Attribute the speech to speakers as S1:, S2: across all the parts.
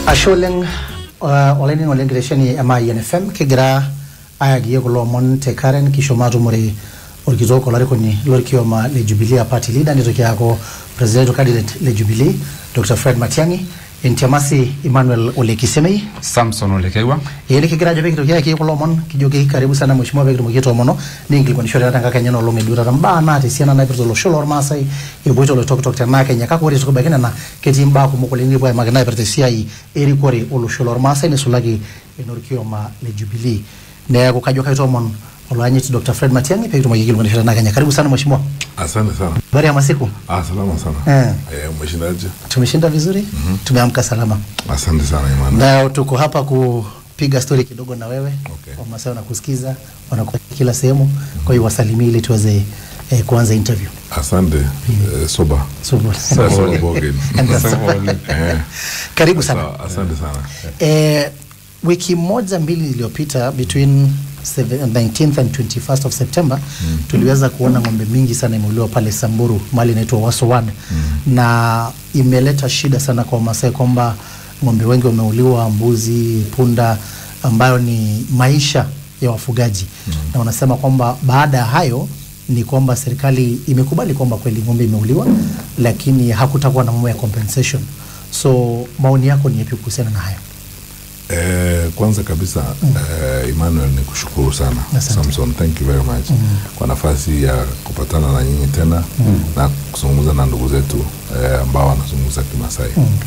S1: ashe oleng uh, olaining oleng kitesheni ema INFM kigira ayagie kulo omon te Karen kishomo atumore orkitok olarikoni lorkioma le Jubilee party leader nitoki aaku presidential candidate le Jubilee Dr. Fred Matiang'i entiamasi Emmanuel Ole Kisemei
S2: Samson Ole Keiwa
S1: Yele kigira ajo pekitoki ayaki kulo omon kijoki karibu sana mheshimiwa pekitumoki aitoomono nikinkilikuanishore taata enkakenya nolong eduo taata mbaa naata esiana naipirta olosho lormaasai epoito oloitokitok tena Kenya kake ore tukibaiki nena ketii mbaa kumok oleng nikipuo aimaki naipirta esiai erikore olosho lormaasai nisulaki enorkioma le Jubilee neeku kajo kaitoomon oloanyiti Dr. Fred Matiang'i pekitumoki aikilikuanishore tena Kenya karibu sana mheshimiwa
S3: Asante sana.
S1: habari ya masiku
S3: Ah, salama sana.
S1: Eh.
S3: Eh, umeshindaje?
S1: tumeshinda vizuri tumeamka salama
S3: Asante sana Imani.
S1: na tuko hapa kupiga stori kidogo na wewe
S3: Okay.
S1: wamasai wanakusikiza wanakuwa kila sehemu kwa hiyo wasalimie ili tuweze eh, kuanza interview
S3: Asante. Eh, soba.
S1: so,
S3: Soba Bogen.
S1: And that's-
S3: Eh.
S1: karibu sana
S3: Sawa, Asante sana.
S1: eh, wiki moja mbili iliyopita between 7 19th and 21st of September mm. tuliweza kuona ng'ombe mingi sana imeuliwa pale Samburu mali inaitwa Waso Ward mm. na imeleta shida sana kwa Wamasai kwamba ng'ombe wengi wameuliwa, mbuzi, punda, ambayo ni maisha ya wafugaji mm. na wanasema kwamba baada ya hayo ni kwamba serikali imekubali kwamba kweli ng'ombe imeuliwa, lakini hakutakuwa na mambo ya compensation. So maoni yako ni yapi kuhusiana na hayo?
S3: Eh, kwanza kabisa eh, Emmanuel ni kushukuru sana
S1: Asante.
S3: Samson, thank you very much kwa nafasi ya kupatana na nyinyi tena na kuzungumza na ndugu zetu eh, ambao wanazungumza Kimasai.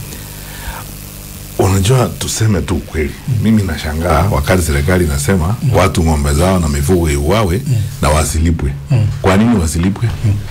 S3: Unajua, tuseme tu kweli, mimi nashangaa wakati serikali inasema watu ng'ombe zao na mifugo iuawe na wasilipwe. Kwa nini wasilipwe?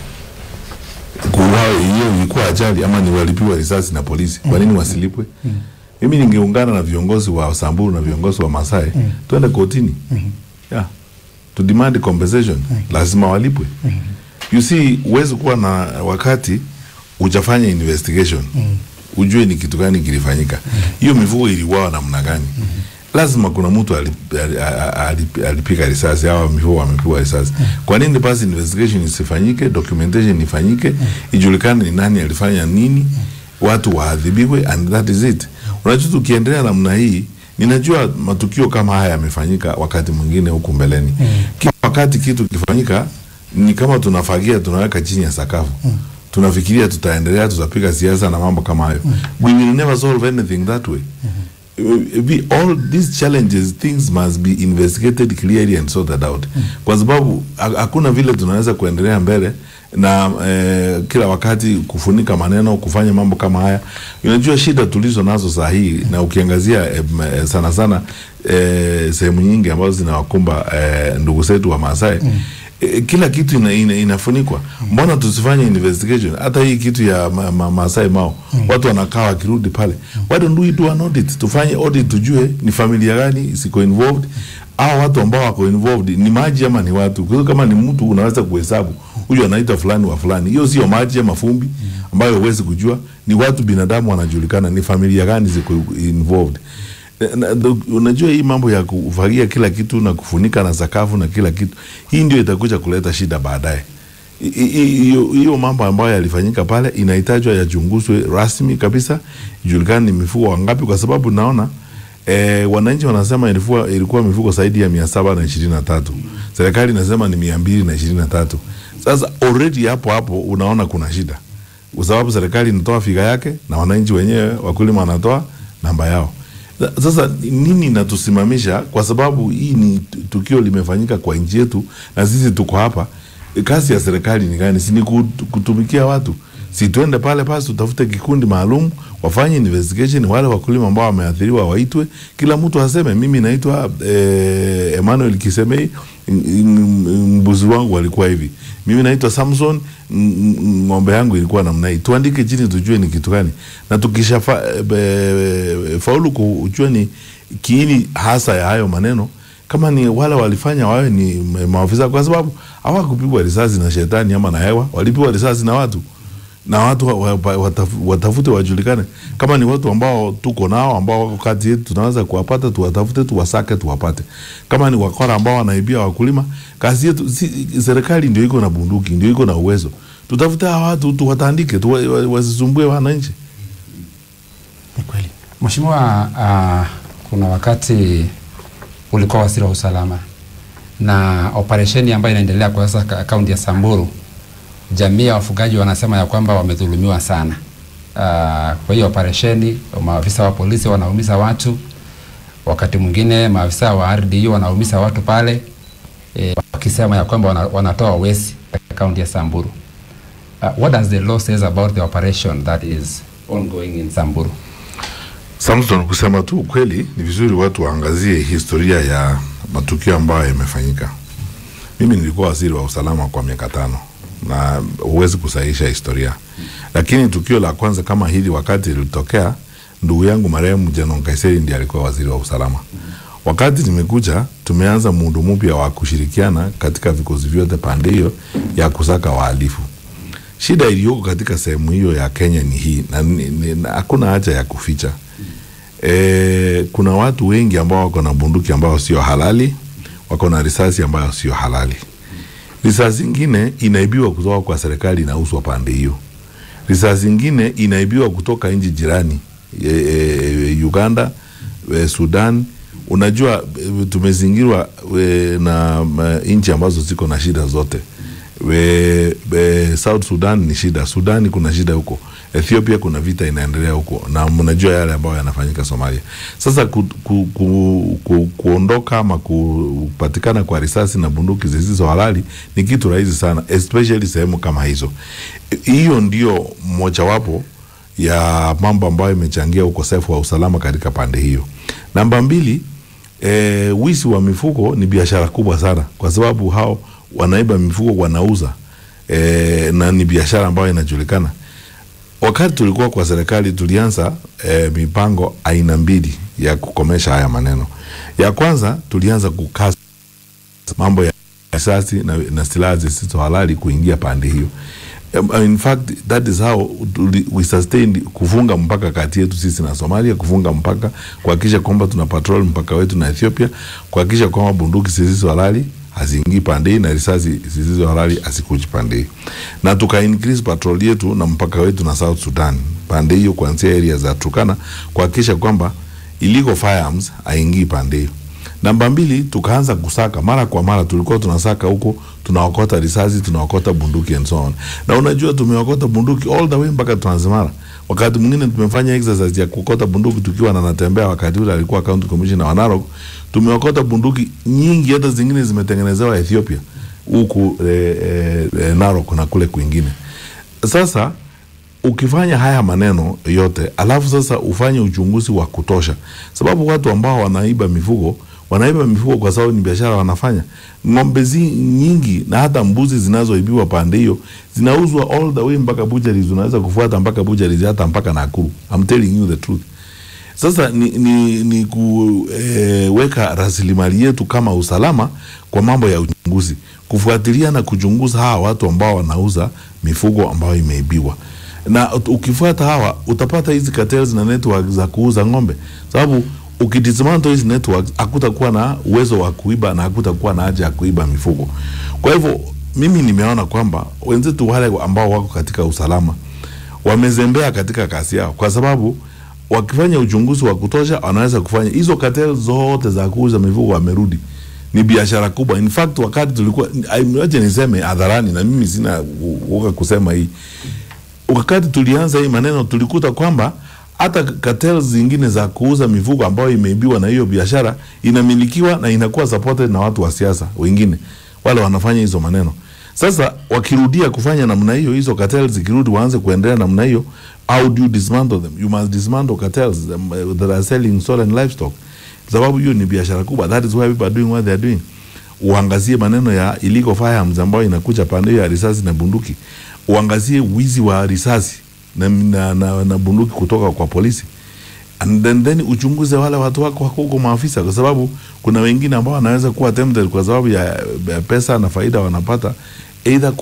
S3: Kuuawe hiyo ilikuwa ajali ama ni walipiwa risasi na polisi? Kwa nini wasilipwe? Mimi ningeungana na viongozi wa Samburu na viongozi wa Masai twende kotini yeah. to demand compensation, lazima walipwe. You see, huwezi kuwa na wakati ujafanya investigation ujue ni kitu gani kilifanyika. Hiyo mifugo iliuawa namna gani? Lazima kuna mtu alip- ali- a- a- alip- alipiga risasi au mifugo wamepigwa risasi. Kwa nini basi investigation isifanyike, documentation ifanyike, ijulikane ni nani alifanya nini, watu waadhibiwe and that is it. Unajua, tukiendelea namna hii, ninajua matukio kama haya yamefanyika wakati mwingine huku mbeleni. Kila wakati kitu kifanyika ni kama tunafagia tunaweka chini ya sakafu tunafikiria tutaendelea tutapiga siasa na mambo kama hayo we will never solve anything that way we, all these challenges things must be investigated clearly and sorted out kwa sababu ha- hakuna vile tunaweza kuendelea mbele na eh, kila wakati kufunika maneno kufanya mambo kama haya unajua shida tulizo nazo saa hii na ukiangazia eh, m- eh, sana sana eh, sehemu nyingi ambazo zinawakumba eh, ndugu zetu wa Maasai E, kila kitu ina, ina, inafunikwa. Mbona tusifanye investigation? Hata hii kitu ya ma, ma, Maasai Mao watu wanakaa wakirudi pale, why don't we do an audit? Tufanye audit tujue ni familia gani siko involved au watu ambao wako involved ni maji ama ni watu. Kwa hiyo kama ni mtu unaweza kuhesabu huyu anaitwa fulani wa fulani, hiyo sio maji ama fumbi ambayo huwezi kujua, ni watu binadamu wanajulikana, ni familia gani ziko involved. Na- na- unajua hii mambo ya kufagia kila kitu na kufunika na sakafu na kila kitu, hii ndio itakuja kuleta shida baadaye. I- i- Hiyo hiyo mambo ambayo yalifanyika pale inahitajwa yachunguzwe rasmi kabisa, ijulikane ni mifugo wangapi, kwa sababu naona eh, wananchi wanasema ilikuwa, ilikuwa mifugo zaidi ya mia saba na ishirini na tatu serikali inasema ni mia mbili na ishirini na tatu Sasa already hapo hapo unaona kuna shida, kwa sababu serikali inatoa figa yake na wananchi wenyewe wakulima wanatoa namba yao. Sa- Sasa nini inatusimamisha? Kwa sababu hii ni tu- tukio limefanyika kwa nchi yetu na sisi tuko hapa. E, Kazi ya serikali ni gani? Si ni kut- kutumikia watu? Si tuende pale basi tutafute kikundi maalum wafanye investigation, wale wakulima ambao wameathiriwa waitwe, kila mtu aseme mimi naitwa eh, Emmanuel Kisemei, m- m- mbuzi wangu walikuwa hivi, mimi naitwa Samson, m- m- ng'ombe yangu ilikuwa namna hii. Tuandike chini tujue ni kitu gani, na tukisha fa, be, faulu kujua ni kiini hasa ya hayo maneno kama ni wale walifanya wawe ni ma- maafisa, kwa sababu hawakupigwa risasi na shetani ama na hewa, walipigwa risasi na watu na watu wa- wa- wataf- watafute wajulikane kama ni watu ambao tuko nao ambao wako kati yetu, tunaweza kuwapata, tuwatafute, tuwasake, tuwapate. Kama ni wakora ambao wanaibia wakulima, kazi yetu si, serikali ndio iko na bunduki, ndio iko na uwezo, tutafute hawa watu tuwatandike, tuwa- wa- wasisumbue wananchi.
S1: Ni kweli.
S2: Mheshimiwa, uh, kuna wakati ulikuwa waziri wa usalama na operesheni ambayo inaendelea kwa sasa ka- kaunti ya Samburu, jamii ya wafugaji wanasema ya kwamba wamedhulumiwa sana. Uh, kwa hiyo operesheni, maafisa wa polisi wanaumiza watu, wakati mwingine maafisa wa RDU wanaumiza watu pale eh, wakisema ya kwamba wana, wanatoa wezi katika kaunti ya Samburu. Uh, what does the law says about the operation that is ongoing in Samburu?
S3: Samson, kusema tu ukweli, ni vizuri watu waangazie historia ya matukio ambayo yamefanyika. Mimi nilikuwa waziri wa usalama kwa miaka tano na huwezi kusahihisha historia, lakini tukio la kwanza kama hili wakati lilitokea, ndugu yangu marehemu Janon Kaiseri ndiye alikuwa waziri wa usalama. Wakati nimekuja, tumeanza muundo mpya wa kushirikiana katika vikosi vyote pande hiyo ya kusaka wahalifu. Shida iliyoko katika sehemu hiyo ya Kenya ni hii, na ni- ni- na hakuna haja ya kuficha. E, kuna watu wengi ambao wako na bunduki ambao sio halali, wako na risasi ambayo sio halali. Risasi ingine inaibiwa kutoka kwa serikali, inauzwa pande hiyo. Risasi ingine inaibiwa kutoka nchi jirani e, e, Uganda, e, Sudan. Unajua e, tumezingirwa e, na ma- nchi ambazo ziko na shida zote we, we, South Sudan ni shida, Sudani kuna shida huko, Ethiopia kuna vita inaendelea huko, na mnajua yale ambayo yanafanyika Somalia. Sasa ku, ku, ku, ku, kuondoka ama kupatikana kwa risasi na bunduki zisizo halali ni kitu rahisi sana, especially sehemu kama hizo. Hiyo ndio mojawapo ya mambo ambayo imechangia ukosefu wa usalama katika pande hiyo. Namba mbili, e, wizi wa mifugo ni biashara kubwa sana, kwa sababu hao wanaiba mifugo wanauza, e, na ni biashara ambayo inajulikana. Wakati tulikuwa kwa serikali tulianza e, mipango aina mbili ya kukomesha haya maneno. Ya kwanza tulianza kukaza mambo ya risasi na, na silaha zisizo halali kuingia pande hiyo. Um, In fact that is how tuli- we sustained kufunga mpaka kati yetu sisi na Somalia, kufunga mpaka, kuhakikisha kwamba tuna patrol mpaka wetu na Ethiopia, kuhakikisha kwamba bunduki zisizo halali haziingii pande hii na risasi zisizo halali hazikuji pande hii, na tuka increase patrol yetu na mpaka wetu na South Sudan pande hiyo, kuanzia area za Turkana, kuhakikisha kwamba illegal firearms haingii pande hiyo. Namba mbili, tukaanza kusaka mara kwa mara, tulikuwa tunasaka huko, tunaokota risasi, tunaokota bunduki and so on. Na unajua tumeokota bunduki all the way mpaka Transmara. Wakati mwingine tumefanya exercise ya kuokota bunduki tukiwa na natembea, wakati ule alikuwa county commissioner wa Narok, tumeokota bunduki nyingi, hata zingine zimetengenezewa Ethiopia huku eh, eh, eh, Narok na kule kwingine. Sasa ukifanya haya maneno yote alafu sasa ufanye uchunguzi wa kutosha, sababu watu ambao wanaiba mifugo wanaiba mifugo kwa sababu ni biashara wanafanya. Ng'ombe zi nyingi na hata mbuzi zinazoibiwa pande hiyo zinauzwa all the way mpaka butcheries, unaweza kufuata mpaka butcheries hata mpaka Nakuru. I'm telling you the truth. Sasa ni, ni, ni kuweka rasilimali yetu kama usalama kwa mambo ya uchunguzi, kufuatilia na kuchunguza hawa watu ambao wanauza mifugo ambayo imeibiwa, na ut- ukifuata hawa utapata hizi cartels na network za kuuza ng'ombe, sababu ukidismantle hizi networks hakutakuwa na uwezo wa kuiba na hakutakuwa na haja ya kuiba mifugo. Kwa hivyo mimi nimeona kwamba wenzetu wale ambao wako katika usalama wamezembea katika kazi yao, kwa sababu wakifanya uchunguzi wa kutosha wanaweza kufanya hizo cartel zote za kuuza mifugo, wamerudi ni biashara kubwa. In fact wakati tulikuwa, acha niseme hadharani, na mimi sina uoga kusema hii, wakati tulianza hii maneno tulikuta kwamba hata cartels zingine za kuuza mifugo ambayo imeibiwa na hiyo biashara inamilikiwa na inakuwa supported na watu wa siasa wengine wale wanafanya hizo maneno. Sasa wakirudia kufanya namna hiyo, hizo cartels zikirudi waanze kuendelea namna hiyo, how do you dismantle them? You must dismantle cartels um, uh, that are selling stolen livestock, sababu hiyo ni biashara kubwa. That is why people are doing what they are doing. Uangazie maneno ya illegal firearms ambayo inakuja pande hiyo ya risasi na bunduki, uangazie wizi wa risasi na, na, na, na bunduki kutoka kwa polisi and then, then uchunguze wale watu wako wako huko maafisa, kwa sababu kuna wengine ambao wanaweza kuwa tempted kwa sababu ya, ya pesa na faida wanapata either